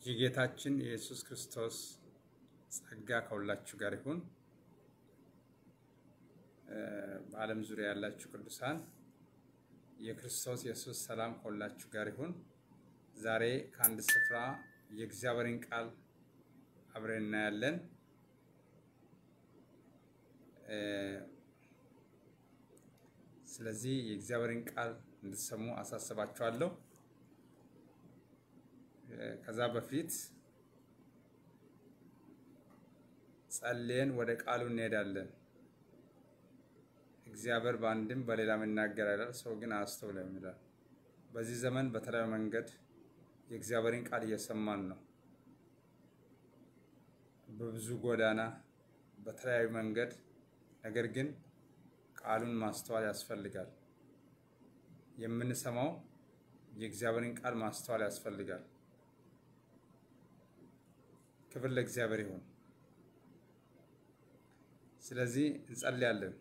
የጌታችን የኢየሱስ ክርስቶስ ጸጋ ከሁላችሁ ጋር ይሁን። በዓለም ዙሪያ ያላችሁ ቅዱሳን የክርስቶስ ኢየሱስ ሰላም ከሁላችሁ ጋር ይሁን። ዛሬ ከአንድ ስፍራ የእግዚአብሔርን ቃል አብረን እናያለን። ስለዚህ የእግዚአብሔርን ቃል እንድትሰሙ አሳስባችኋለሁ። ከዛ በፊት ጸልየን ወደ ቃሉ እንሄዳለን። እግዚአብሔር በአንድም በሌላም ይናገራል፣ ሰው ግን አያስተውልም ይላል። በዚህ ዘመን በተለያዩ መንገድ የእግዚአብሔርን ቃል እየሰማን ነው። በብዙ ጎዳና በተለያዩ መንገድ፣ ነገር ግን ቃሉን ማስተዋል ያስፈልጋል። የምንሰማው የእግዚአብሔርን ቃል ማስተዋል ያስፈልጋል። ክብር ለእግዚአብሔር ይሁን። ስለዚህ እንጸልያለን።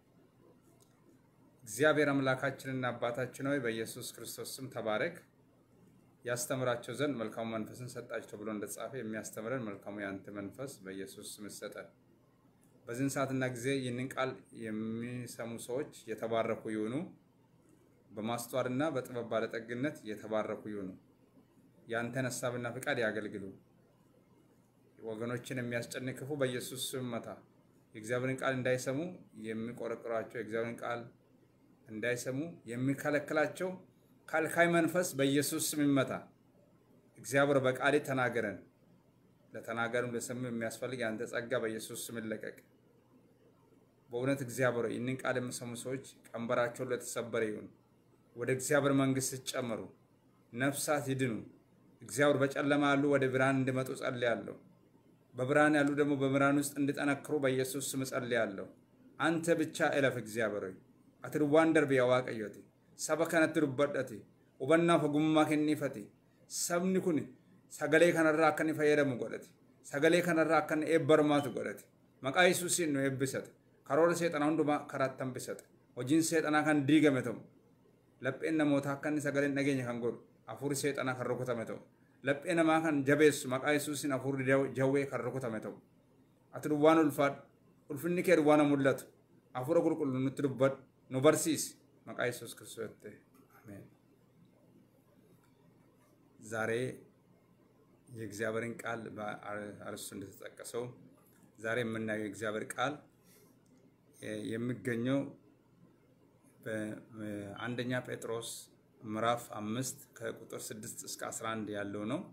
እግዚአብሔር አምላካችንና አባታችን ሆይ በኢየሱስ ክርስቶስ ስም ተባረክ። ያስተምራቸው ዘንድ መልካሙ መንፈስን ሰጣቸው ተብሎ እንደተጻፈ የሚያስተምረን መልካሙ የአንተ መንፈስ በኢየሱስ ስም ይሰጠን። በዚህን ሰዓትና ጊዜ ይህንን ቃል የሚሰሙ ሰዎች የተባረኩ ይሁኑ። በማስተዋልና በጥበብ ባለጠግነት የተባረኩ ይሁኑ። የአንተን ሀሳብና ፍቃድ ያገልግሉ። ወገኖችን የሚያስጨንቅ ክፉ በኢየሱስ ስም መታ። የእግዚአብሔርን ቃል እንዳይሰሙ የሚቆረቁራቸው የእግዚአብሔርን ቃል እንዳይሰሙ የሚከለክላቸው ከልካይ መንፈስ በኢየሱስ ስም ይመታ። እግዚአብሔር በቃሌ ተናገረን። ለተናገርም ለሰሙ የሚያስፈልግ የአንተ ጸጋ በኢየሱስ ስም ይለቀቅ። በእውነት እግዚአብሔር ይህንን ቃል የሚሰሙ ሰዎች ቀንበራቸውን ለተሰበረ ይሁን። ወደ እግዚአብሔር መንግስት ሲጨመሩ ነፍሳት ይድኑ። እግዚአብሔር በጨለማ ያሉ ወደ ብርሃን እንዲመጡ ጸልያለሁ። በብርሃን ያሉ ደግሞ በብርሃን ውስጥ እንዲጠነክሩ በኢየሱስ ስም ጸልያለሁ። አንተ ብቻ እለፍ እግዚአብሔር ሆይ ati duwwaan darbe yaa waaqayyooti saba kanatti dubbadhate hubannaaf ogummaa kenniifate sabni kun sagalee kanarraa akka inni fayyadamu godhate sagalee kanarraa akka inni eebbarmaatu godhate maqaa yesuusiin nu eebbisate karoora seexanaa hundumaa karaatti hambisate hojiin seexanaa kan diigame ta'u lapheen namootaa akka inni sagaleen dhageenya kan godhu hafuurri seexanaa kan rukutame ta'u laphee namaa kan jabeessu maqaa yesuusiin hafuurri jawwee kan rukutame ta'u ati duwwaan ulfaadhu ulfinni kee duwwaana mul'atu hafuura qulqullu nutti dubbadhu nu barsiisi maqaa yesuus ክርስቶስ አሜን። ዛሬ የእግዚአብሔርን ቃል በአርስቱ እንደተጠቀሰው ዛሬ የምናየው የእግዚአብሔር ቃል የሚገኘው በአንደኛ ጴጥሮስ ምዕራፍ አምስት ከቁጥር ስድስት እስከ አስራ አንድ ያለው ነው።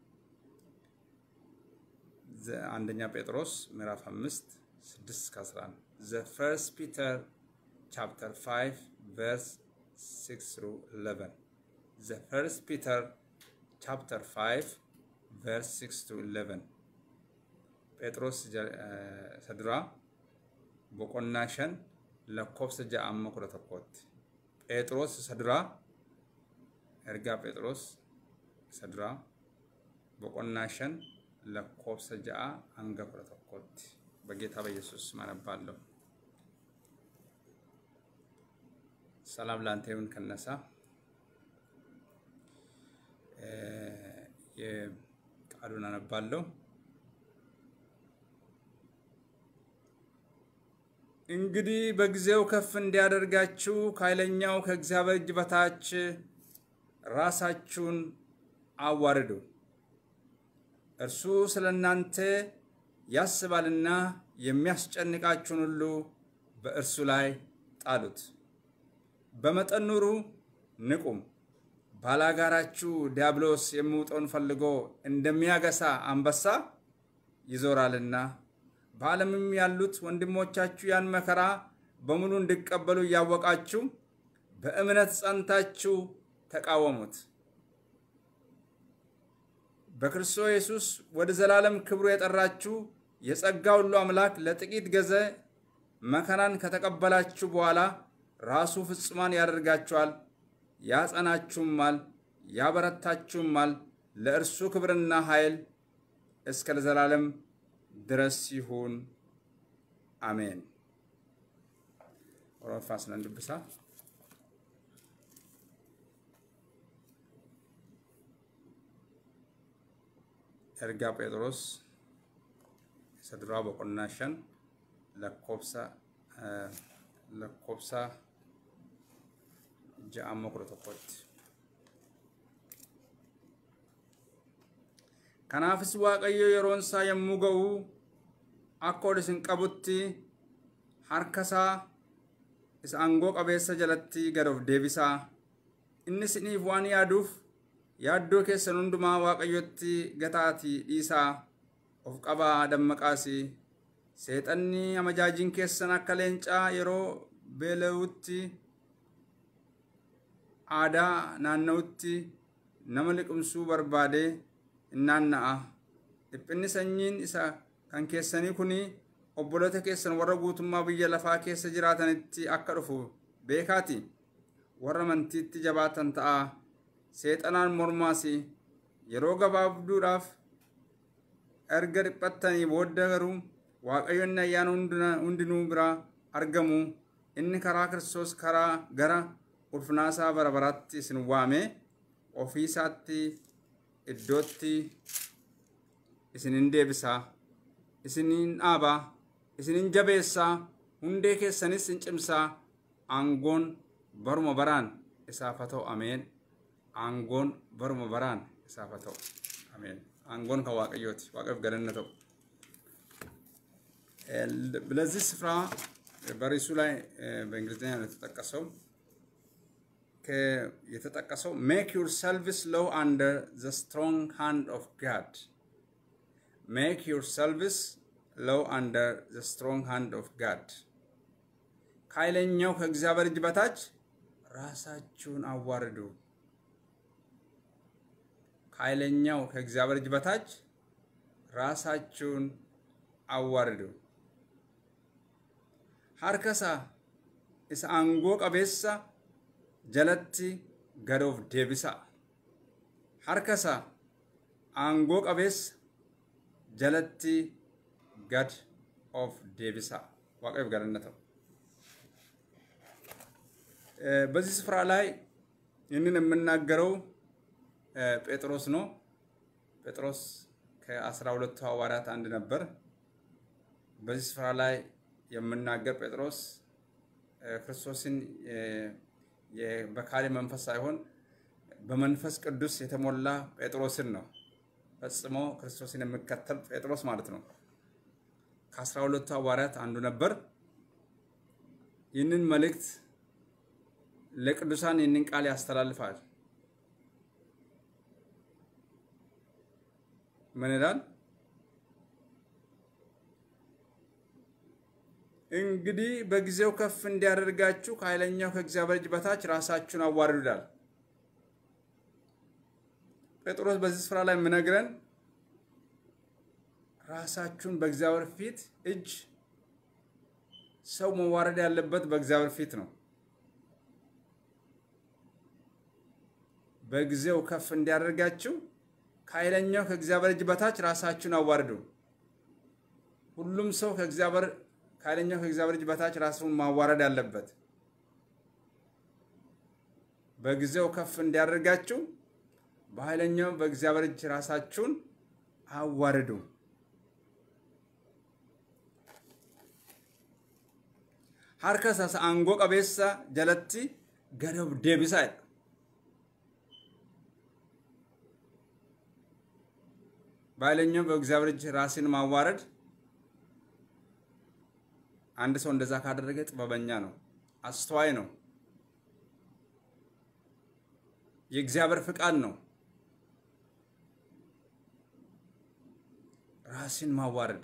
አንደኛ ጴጥሮስ ምዕራፍ አምስት ስድስት እስከ አስራ አንድ ዘ ፈርስት ፒተር chapter 5 verse 6 through 11 the first peter chapter 5 verse 6 to 11 ጴጥሮስ ሰድራ boqonnaa shan lakkoofsa ja'amma kudha tokkootti ጴጥሮስ ሰድራ ergaa ጴጥሮስ ሰድራ boqonnaa shan lakkoofsa ja'a hanga kudha tokkootti በጌታ በኢየሱስ ማነባለሁ ሰላም ላንተ ይሁን ከነሳ የቃሉን አነባለሁ። እንግዲህ በጊዜው ከፍ እንዲያደርጋችሁ ከኃይለኛው ከእግዚአብሔር እጅ በታች ራሳችሁን አዋርዱ። እርሱ ስለ እናንተ ያስባልና የሚያስጨንቃችሁን ሁሉ በእርሱ ላይ ጣሉት። በመጠን ኑሩ፣ ንቁም። ባላጋራችሁ ዲያብሎስ የሚውጠውን ፈልጎ እንደሚያገሳ አንበሳ ይዞራልና በዓለምም ያሉት ወንድሞቻችሁ ያን መከራ በሙሉ እንዲቀበሉ እያወቃችሁ በእምነት ጸንታችሁ ተቃወሙት። በክርስቶስ ኢየሱስ ወደ ዘላለም ክብሩ የጠራችሁ የጸጋ ሁሉ አምላክ ለጥቂት ጊዜ መከራን ከተቀበላችሁ በኋላ ራሱ ፍጹማን ያደርጋችኋል፣ ያጸናችሁማል፣ ያበረታችሁማል። ለእርሱ ክብርና ኃይል እስከ ለዘላለም ድረስ ይሁን፣ አሜን። ኦሮፋስ ነንድብሳ ergaa Phexros isa duraa boqonnaa shan lakkoobsa lakkoobsa ja'amma kudha tokkotti. Kanaafis Waaqayyo yeroon isaa yommuu ga'u akka ol isin qabutti harka isaa isa aangoo qabeessa jalatti gad of deebisaa. Inni isiniif waan yaaduuf yaaddoo keessan hundumaa Waaqayyotti gataatii dhiisaa of qabaa dammaqaasi. Seexanni amajaajiin keessan akka leencaa yeroo beela'utti aadaa naanna'utti nama liqimsuu barbaade in naanna'a. Dhiphinni sanyiin isa kan keessanii kuni obboloota keessan warra guutummaa biyya lafaa keessa jiraatanitti akka dhufu beekaati. Warra amantiitti jabaatan ta'a. Seexanaan mormaas yeroo gabaabduudhaaf erga dhiphattanii booda garuu waaqayyoonni ayyaana hundinuu biraa argamu. Inni karaa Kiristoos karaa gara ulfinaasaa bara baraatti isin waame ofii isaatti iddootti isinin deebisaa. Isinin dhaabaa. Isinin jabeessaa. Hundee keessanis in cimsaa. Aangoon baruma baraan isaaf haa ta'u ameen. Aangoon baruma baraan isaaf haa ta'u ameen. Aangoon kan waaqayyooti. Waaqayyoof galanna ta'u. ለዚህ ስፍራ በርዕሱ ላይ በእንግሊዝኛ ነው የተጠቀሰው የተጠቀሰው ሜክ ዩር ሰርቪስ ሎው አንደር ዘ ስትሮንግ ሃንድ ኦፍ ጋድ ሜክ ዩር ሰርቪስ ሎው አንደር ዘ ስትሮንግ ሃንድ ኦፍ ጋድ ከኃይለኛው ከእግዚአብሔር እጅ በታች ራሳችሁን አዋርዱ። ከኃይለኛው ከእግዚአብሔር እጅ በታች ራሳችሁን አዋርዱ። ሀርከሳ isa aangoo qabeessa jalatti gad of deebisa. Harka isaa aangoo qabeessa jalatti gad of deebisa. waaqayyoof galanna ta'u። በዚህ ስፍራ ላይ ይህንን የምናገረው ጴጥሮስ ነው። ጴጥሮስ ከአስራ ሁለቱ ሐዋርያት አንድ ነበር። በዚህ ስፍራ ላይ የምናገር ጴጥሮስ ክርስቶስን በካሊ መንፈስ ሳይሆን በመንፈስ ቅዱስ የተሞላ ጴጥሮስን ነው። ፈጽሞ ክርስቶስን የሚከተል ጴጥሮስ ማለት ነው። ከአስራ ሁለቱ ሐዋርያት አንዱ ነበር። ይህንን መልእክት ለቅዱሳን ይህንን ቃል ያስተላልፋል። ምን ይላል? እንግዲህ በጊዜው ከፍ እንዲያደርጋችሁ ከኃይለኛው ከእግዚአብሔር እጅ በታች ራሳችሁን አዋርዱ ይላል። ጴጥሮስ በዚህ ስፍራ ላይ የምነግረን ራሳችሁን በእግዚአብሔር ፊት እጅ ሰው መዋረድ ያለበት በእግዚአብሔር ፊት ነው። በጊዜው ከፍ እንዲያደርጋችሁ ከኃይለኛው ከእግዚአብሔር እጅ በታች ራሳችሁን አዋርዱ። ሁሉም ሰው ከእግዚአብሔር ከኃይለኛው ከእግዚአብሔር እጅ በታች ራሱን ማዋረድ አለበት። በጊዜው ከፍ እንዲያደርጋችሁ በኃይለኛው በእግዚአብሔር እጅ ራሳችሁን አዋርዱ። harka aangoo qabeessa jalatti gad of deebisaa jedha. በኃይለኛው በእግዚአብሔር እጅ ራስን ማዋረድ አንድ ሰው እንደዛ ካደረገ ጥበበኛ ነው፣ አስተዋይ ነው፣ የእግዚአብሔር ፍቃድ ነው። ራስን ማዋረድ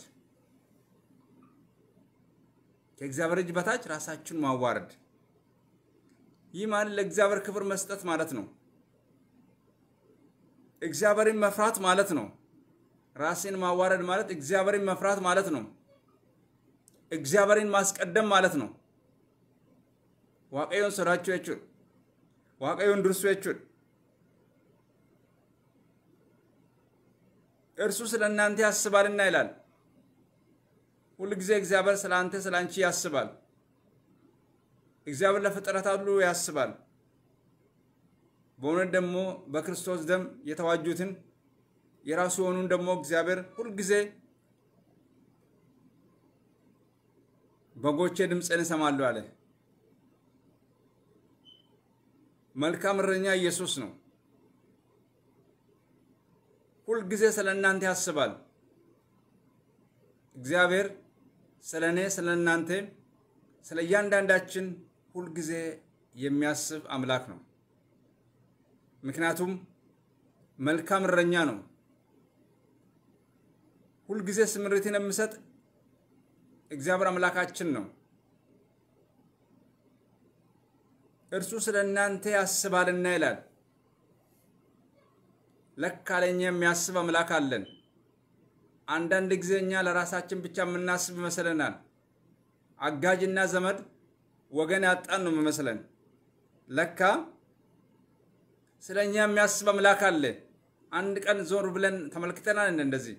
ከእግዚአብሔር እጅ በታች ራሳችሁን ማዋረድ። ይህ ማለት ለእግዚአብሔር ክብር መስጠት ማለት ነው። እግዚአብሔርን መፍራት ማለት ነው። ራስን ማዋረድ ማለት እግዚአብሔርን መፍራት ማለት ነው። እግዚአብሔርን ማስቀደም ማለት ነው። waaqayyoon sodaachuu jechuudha. waaqayyoon dursuu jechuudha. እርሱ ስለ እናንተ ያስባልና ይላል። ሁል ጊዜ እግዚአብሔር ስለ አንተ ስለ አንቺ ያስባል። እግዚአብሔር ለፍጥረታት ሁሉ ያስባል። በእውነት ደግሞ በክርስቶስ ደም የተዋጁትን የራሱ የሆኑን ደግሞ እግዚአብሔር ሁልጊዜ በጎቼ ድምፅን ይሰማሉ አለ። መልካም እረኛ ኢየሱስ ነው። ሁልጊዜ ስለ እናንተ ያስባል። እግዚአብሔር ስለ እኔ፣ ስለ እናንተ፣ ስለ እያንዳንዳችን ሁልጊዜ የሚያስብ አምላክ ነው። ምክንያቱም መልካም እረኛ ነው። ሁልጊዜ ስምሪትን የሚሰጥ እግዚአብሔር አምላካችን ነው። እርሱ ስለ እናንተ ያስባልና ይላል። ለካ ለእኛ የሚያስብ አምላክ አለን። አንዳንድ ጊዜ እኛ ለራሳችን ብቻ የምናስብ ይመስለናል። አጋዥና ዘመድ ወገን ያጣን ነው የሚመስለን። ለካ ስለ እኛ የሚያስብ አምላክ አለ። አንድ ቀን ዞር ብለን ተመልክተናል። እንደዚህ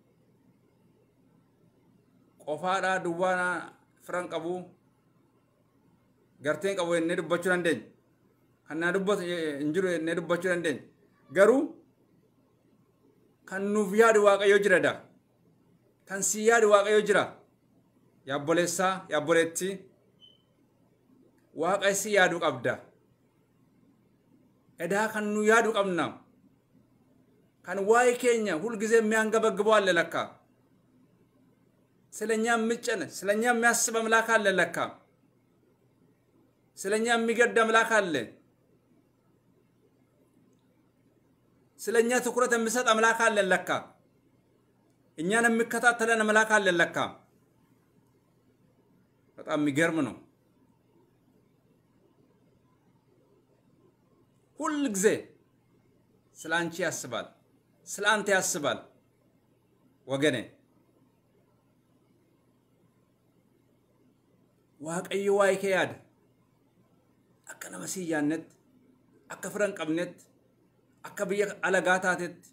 ቆፋዳ ዱዋና ፍረን ቀቡ garteen qabu jennee dubbachuu dandeenya. Kan naa dubbatu hin jiru jennee dubbachuu dandeenya. Garuu kan nuuf yaadu waaqayyo jira daa. Kan si yaadu waaqayyo jira. Yaabboleessaa, yaabboleettii. Waaqa si yaadu qabda. Edaa kan nu yaadu qabna. Kan waa'ee keenya ሁልጊዜ የሚያንገበግበው አለ ለካ። ስለኛ የሚጨነ ስለኛ የሚያስብ አምላክ አለ ለካ። ስለኛ የሚገድ አምላክ አለ። ስለኛ ትኩረት የሚሰጥ አምላክ አለን ለካ። እኛን የሚከታተለን አምላክ አለን ለካ። በጣም የሚገርም ነው። ሁል ጊዜ ስለ አንቺ ያስባል፣ ስለ አንተ ያስባል ወገኔ። waaqayyo waa'ee kee yaada. akka nama siyyaannetti akka fira hin qabnetti akka biyya alagaa taatetti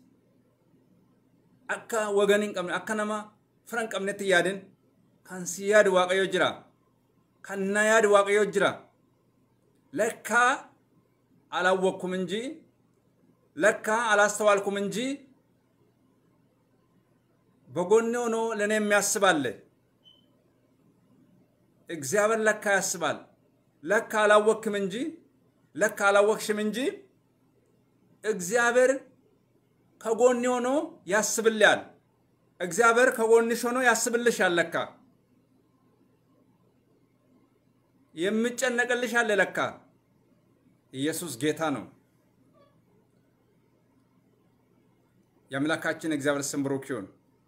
akka wagan hin qabne akka nama fira hin qabnetti yaadin kan si yaadu waaqayyo jira kan na yaadu waaqayyo jira lekkaa አላወቅኩም እንጂ ለካ አላስተዋልኩም እንጂ በጎኔ ሆኖ ለእኔ የሚያስባለ እግዚአብሔር ለካ ያስባል። ለካ አላወክም እንጂ ለካ አላወክሽም እንጂ እግዚአብሔር ከጎኔ ሆኖ ያስብልያል። እግዚአብሔር ከጎንሽ ሆኖ ያስብልሻል። ለካ የሚጨነቅልሽ አለ። ለካ ኢየሱስ ጌታ ነው። የአምላካችን እግዚአብሔር ስም ብሩክ ይሁን።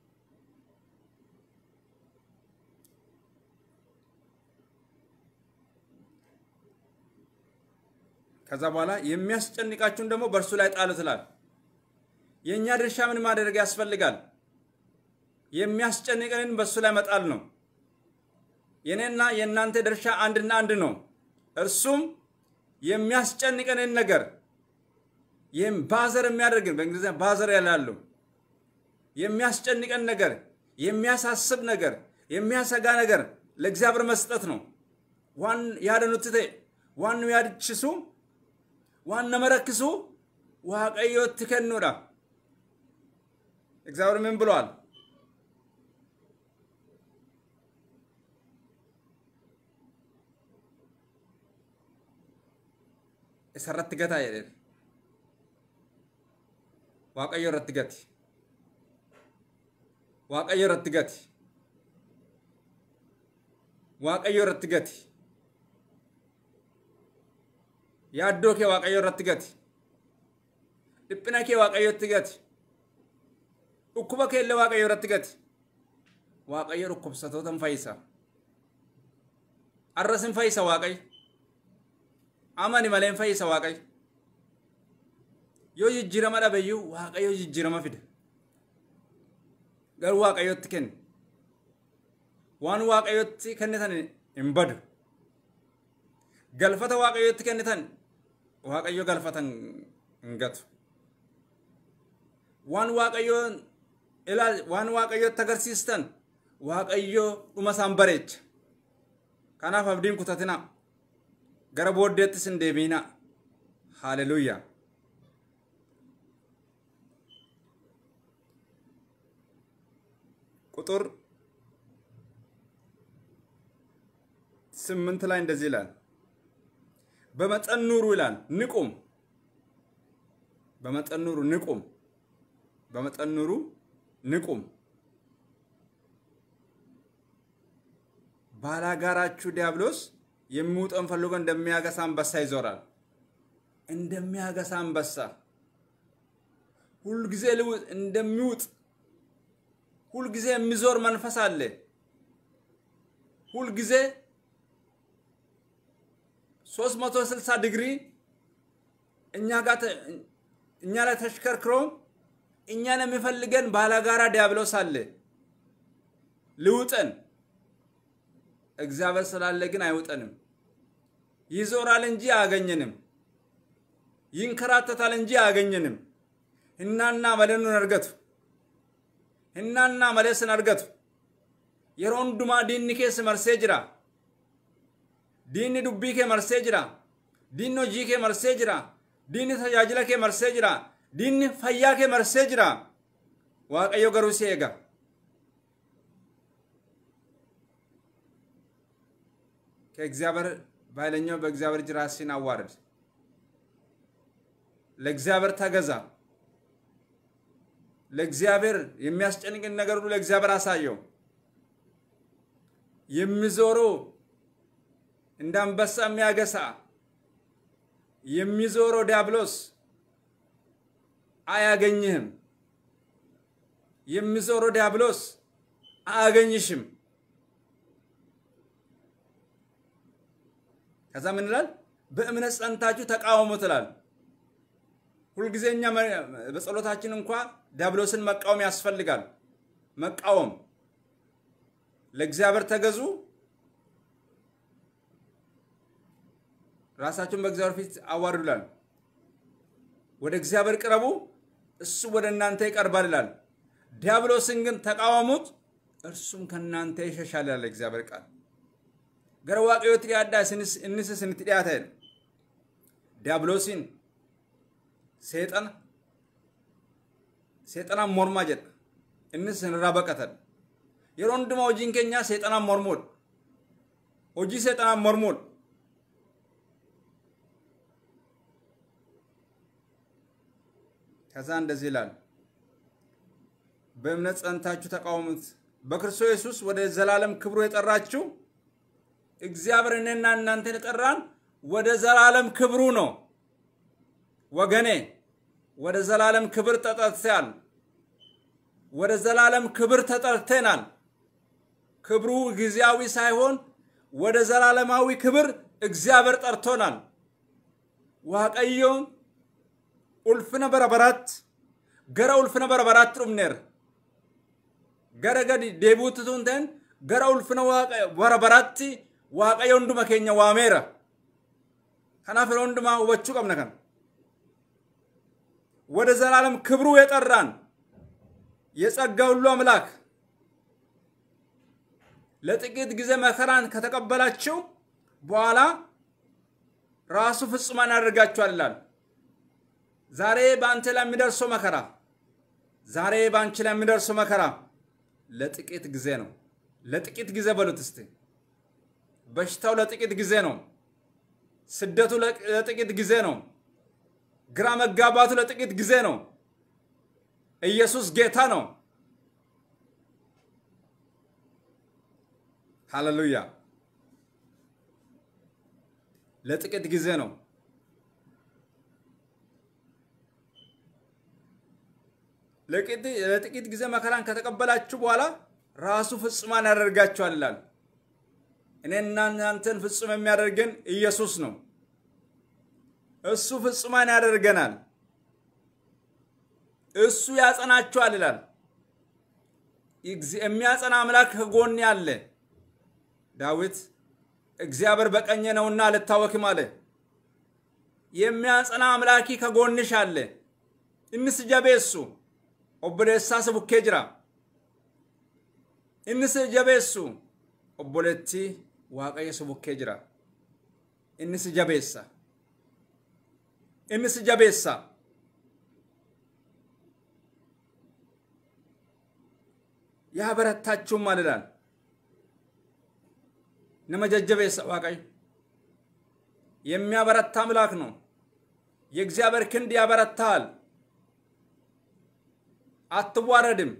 ከዛ በኋላ የሚያስጨንቃችሁን ደግሞ በእርሱ ላይ ጣሉት ይላል። የእኛ ድርሻ ምን ማድረግ ያስፈልጋል? የሚያስጨንቀንን በእሱ ላይ መጣል ነው። የእኔና የእናንተ ድርሻ አንድና አንድ ነው። እርሱም የሚያስጨንቀንን ነገር ይህም ባዘር የሚያደርግን በእንግሊዝኛ ባዘር ያላሉ የሚያስጨንቀን ነገር፣ የሚያሳስብ ነገር፣ የሚያሰጋ ነገር ለእግዚአብሔር መስጠት ነው። ዋን ያደኑትቴ ዋኑ ያድችሱ ዋነ መረክሱ ዋቀዮት ከኑዳ እግዚአብሔር ምን ብሏል? isarratti gataa jedheen waaqayyo irratti gati waaqayyo irratti gati waaqayyo irratti gati yaaddoo kee waaqayyo irratti gati dhiphina kee waaqayyotti gati dhukkuba kee illee waaqayyo irratti gati waaqayyo dhukkubsatoota hin fayyisa arras hin fayyisa waaqayyo amani malee hin fayyisa waaqayyo yoo jijjiirama dhabeyyuu waaqayyo jijjiirama fida garuu waaqayyotti kenne waan waaqayyotti kennitan hin badu galfata waaqayyotti kennitan waaqayyo galfatan hin gatu waan waaqayyo ilaal waan waaqayyotti agarsiistan waaqayyo dhuma isaan bareecha kanaaf abdiin kutatina gara booddeettis hin deebiina haaleluyyaa ቁጥር ስምንት ላይ እንደዚህ ይላል፣ በመጠን ኑሩ ይላል። ንቁም፣ በመጠን ኑሩ፣ ንቁም፣ በመጠን ኑሩ፣ ንቁም። ባላጋራችሁ ዲያብሎስ የሚውጠን ፈልጎ እንደሚያገሳ አንበሳ ይዞራል። እንደሚያገሳ አንበሳ ሁልጊዜ ልውጥ እንደሚውጥ ሁልጊዜ የሚዞር መንፈስ አለ። ሁልጊዜ 360 ዲግሪ እኛ ጋር እኛ ላይ ተሽከርክሮ እኛን የሚፈልገን ባላጋራ ዲያብሎስ አለ ልውጠን። እግዚአብሔር ስላለ ግን አይውጠንም። ይዞራል እንጂ አያገኘንም። ይንከራተታል እንጂ አያገኘንም። እናና መለኑን አርገቱ እናና መለስን አርገቱ yeroo hundumaa diinni keessa marsee jira diinni dubbii kee marsee jira diinni hojii kee marsee jira diinni tajaajila kee marsee jira diinni fayyaa kee marsee jira waaqayyo garuu si eega ከእግዚአብሔር በኃይለኛው በእግዚአብሔር እጅ ራስህን አዋርድ። ለእግዚአብሔር ተገዛ። ለእግዚአብሔር የሚያስጨንቅን ነገር ሁሉ ለእግዚአብሔር አሳየው። የሚዞረው እንደ አንበሳ የሚያገሳ የሚዞረው ዲያብሎስ አያገኝህም። የሚዞረው ዲያብሎስ አያገኝሽም። ከዛ ምን ይላል? በእምነት ጸንታችሁ ተቃወሙ ትላል። ሁልጊዜ እኛ በጸሎታችን እንኳ ዲያብሎስን መቃወም ያስፈልጋል። መቃወም ለእግዚአብሔር ተገዙ። ራሳችሁን በእግዚአብሔር ፊት አዋርዱ ይላል። ወደ እግዚአብሔር ቅረቡ፣ እሱ ወደ እናንተ ይቀርባል ይላል። ዲያብሎስን ግን ተቃወሙት፣ እርሱም ከእናንተ ይሸሻል ይላል እግዚአብሔር ቃል። gara waaqayyootti dhiyaadhaa innis isinitti dhiyaata jedha diyaabloosiin seexana seexanaan mormaa jedha innis isinirraa baqatan yeroo hundumaa hojiin keenyaa seexanaan mormuudha hojii seexanaan mormuudha ከዛ እንደዚህ ይላል በእምነት ጸንታችሁ ተቃወሙት በክርስቶስ ኢየሱስ ወደ ዘላለም ክብሩ የጠራችሁ እግዚአብሔር እኔና እናንተን የጠራን ወደ ዘላለም ክብሩ ነው። ወገኔ ወደ ዘላለም ክብር ተጠርተናል። ወደ ዘላለም ክብር ተጠርተናል። ክብሩ ጊዜያዊ ሳይሆን ወደ ዘላለማዊ ክብር እግዚአብሔር ጠርቶናል። ዋቀዮ ኡልፍነ በረበራት ገረ ኡልፍነ በረበራት ዱምኔር ገረ ገዲ ዴቡትቱንተን ገረ ኡልፍነ በረበራatti waaqayyo hunduma keenya waameera. Kanaaf yeroo hundumaa hubachuu qabna kana. ወደ ዘላለም ክብሩ የጠራን የጸጋ ሁሉ አምላክ ለጥቂት ጊዜ መከራን ከተቀበላችሁ በኋላ ራሱ ፍጹማን ያደርጋችኋል ይላል። ዛሬ በአንተ ላይ የሚደርሰው መከራ ዛሬ በአንቺ ላይ የሚደርሰው መከራ ለጥቂት ጊዜ ነው። ለጥቂት ጊዜ በሉት እስቲ። በሽታው ለጥቂት ጊዜ ነው። ስደቱ ለጥቂት ጊዜ ነው። ግራ መጋባቱ ለጥቂት ጊዜ ነው። ኢየሱስ ጌታ ነው። ሃሌሉያ! ለጥቂት ጊዜ ነው። ለጥቂት ጊዜ መከራን ከተቀበላችሁ በኋላ ራሱ ፍጹማን ያደርጋችኋል ይላል። እኔና እናንተን ፍጹም የሚያደርገን ኢየሱስ ነው። እሱ ፍጹማን ያደርገናል። እሱ ያጸናችኋል ይላል። የሚያጸና አምላክ ከጎኔ አለ። ዳዊት እግዚአብሔር በቀኜ ነውና አልታወክም አለ። የሚያጸና አምላኪ ከጎንሽ አለ። እንስ ጀቤሱ ኦቦሌሳስ ቡኬ ጅራ እንስ ጀቤሱ ኦቦሌቲ waaqayyo si bukkee jira inni si jabeessa inni si jabeessa ያበረታችሁማል ይላል። ነመጀጀበ ዋቀይ የሚያበረታ አምላክ ነው። የእግዚአብሔር ክንድ ያበረታል። አትዋረድም፣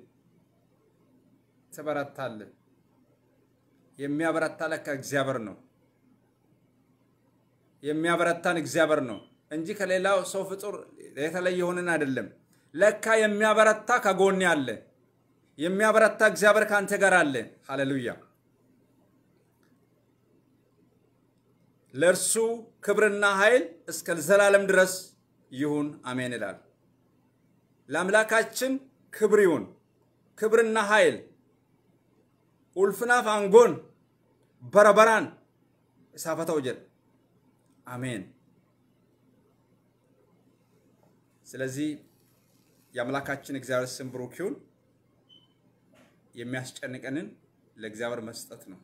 ትበረታለህ። የሚያበረታ ለካ እግዚአብሔር ነው። የሚያበረታን እግዚአብሔር ነው እንጂ ከሌላው ሰው ፍጡር የተለየ ሆነን አይደለም። ለካ የሚያበረታ ከጎን አለ። የሚያበረታ እግዚአብሔር ከአንተ ጋር አለ። ሃሌሉያ። ለእርሱ ክብርና ኃይል እስከ ዘላለም ድረስ ይሁን አሜን ይላል። ለአምላካችን ክብር ይሁን፣ ክብርና ኃይል ኡልፍናፍ አንጎን በረበራን እሳፈተው ጀል አሜን። ስለዚህ የአምላካችን እግዚአብሔር ስም ብሩክ ይሁን። የሚያስጨንቀንን ለእግዚአብሔር መስጠት ነው።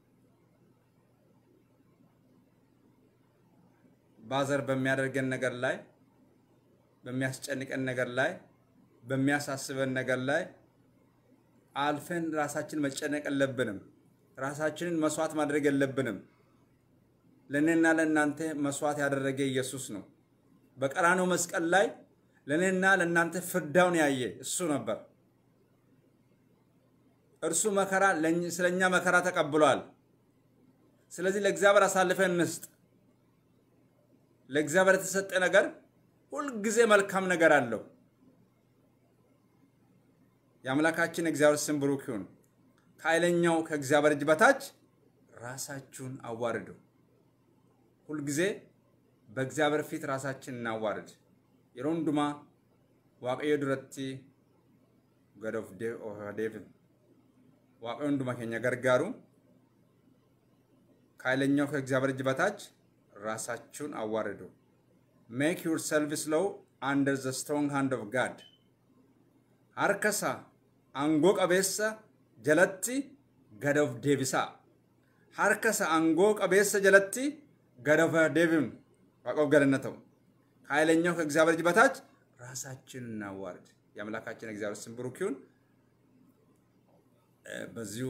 ባዘር በሚያደርገን ነገር ላይ በሚያስጨንቀን ነገር ላይ በሚያሳስበን ነገር ላይ አልፈን ራሳችን መጨነቅ የለብንም። ራሳችንን መስዋዕት ማድረግ የለብንም። ለእኔና ለእናንተ መስዋዕት ያደረገ ኢየሱስ ነው። በቀራንዮ መስቀል ላይ ለእኔና ለእናንተ ፍዳውን ያየ እሱ ነበር። እርሱ መከራ ስለኛ መከራ ተቀብሏል። ስለዚህ ለእግዚአብሔር አሳልፈን እንስጥ። ለእግዚአብሔር የተሰጠ ነገር ሁልጊዜ መልካም ነገር አለው። የአምላካችን እግዚአብሔር ስም ብሩክ ይሁን። ከኃይለኛው ከእግዚአብሔር እጅ በታች ራሳችሁን አዋርዱ። ሁልጊዜ በእግዚአብሔር ፊት ራሳችን እናዋርድ። የሮንዱማ ዋቀዮ ዱረቲ ገዶፍ ዴቭን ዋቀዮ ንዱማ ኬኛ ገርጋሩ ከኃይለኛው ከእግዚአብሔር እጅ በታች ራሳችሁን አዋርዱ። ሜክ ዩር ሰልቪስ ሎው አንደር ዘ ስትሮንግ ሃንድ ኦፍ ጋድ ሀርከሳ አንጎ ቀቤሰ ጀለቲ ገደፍ ዴቢሳ ሀርከሳ አንጎ ቀቤሰ ጀለቲ ገደፈ ዴቢም ዋቀብ ገለነተው ከኃይለኛው ከእግዚአብሔር እጅ በታች ራሳችንን እናዋርድ። የአምላካችን እግዚአብሔር ስም ብሩክ ይሁን። በዚሁ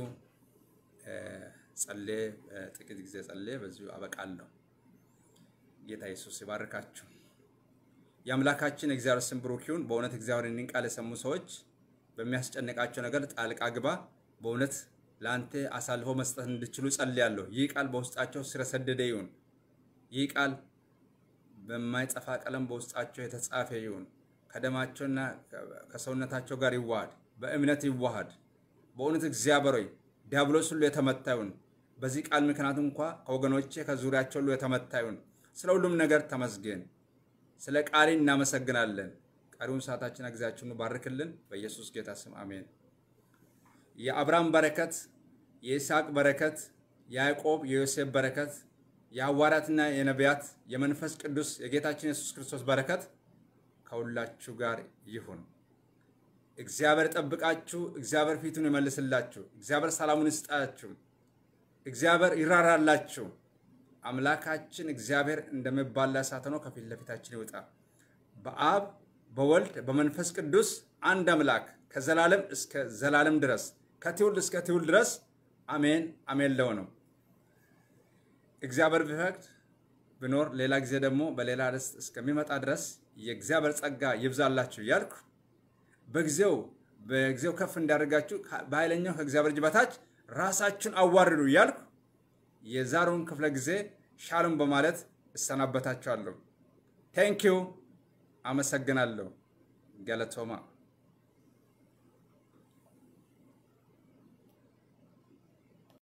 ጸሌ ጥቂት ጊዜ ጸሌ በዚሁ አበቃለሁ። ጌታ ኢየሱስ ይባርካችሁ። የአምላካችን እግዚአብሔር ስም ብሩክ ይሁን። በእውነት እግዚአብሔር ይህን ቃል የሰሙ ሰዎች በሚያስጨንቃቸው ነገር ጣልቃ ግባ። በእውነት ለአንተ አሳልፎ መስጠት እንድችሉ ጸልያለሁ። ይህ ቃል በውስጣቸው ስር የሰደደ ይሁን። ይህ ቃል በማይጠፋ ቀለም በውስጣቸው የተጻፈ ይሁን። ከደማቸውና ከሰውነታቸው ጋር ይዋሃድ፣ በእምነት ይዋሃድ። በእውነት እግዚአብሔር ሆይ ዲያብሎስ ሁሉ የተመታ ይሁን። በዚህ ቃል ምክንያት እንኳ ከወገኖቼ ከዙሪያቸው ሁሉ የተመታ ይሁን። ስለ ሁሉም ነገር ተመስገን። ስለ ቃሪ እናመሰግናለን። ቀሪውን ሰዓታችን ጊዜያችንን ባርክልን። በኢየሱስ ጌታ ስም አሜን። የአብርሃም በረከት፣ የይስሐቅ በረከት፣ የያዕቆብ የዮሴፍ በረከት፣ የሐዋርያትና የነቢያት የመንፈስ ቅዱስ የጌታችን የሱስ ክርስቶስ በረከት ከሁላችሁ ጋር ይሁን። እግዚአብሔር ጠብቃችሁ፣ እግዚአብሔር ፊቱን ይመልስላችሁ፣ እግዚአብሔር ሰላሙን ይስጣችሁ፣ እግዚአብሔር ይራራላችሁ። አምላካችን እግዚአብሔር እንደሚባላ እሳት ሆኖ ከፊት ለፊታችን ይውጣ። በአብ በወልድ በመንፈስ ቅዱስ አንድ አምላክ ከዘላለም እስከ ዘላለም ድረስ ከትውልድ እስከ ትውልድ ድረስ አሜን አሜን ለሆነው እግዚአብሔር ቢፈቅድ ብኖር ሌላ ጊዜ ደግሞ በሌላ ርዕስ እስከሚመጣ ድረስ የእግዚአብሔር ጸጋ ይብዛላችሁ እያልኩ በጊዜው በጊዜው ከፍ እንዳደርጋችሁ በኃይለኛው ከእግዚአብሔር እጅ በታች ራሳችሁን አዋርዱ እያልኩ የዛሬውን ክፍለ ጊዜ ሻሎም በማለት እሰናበታችኋለሁ። ቴንኪው። አመሰግናለሁ። ገለቶማ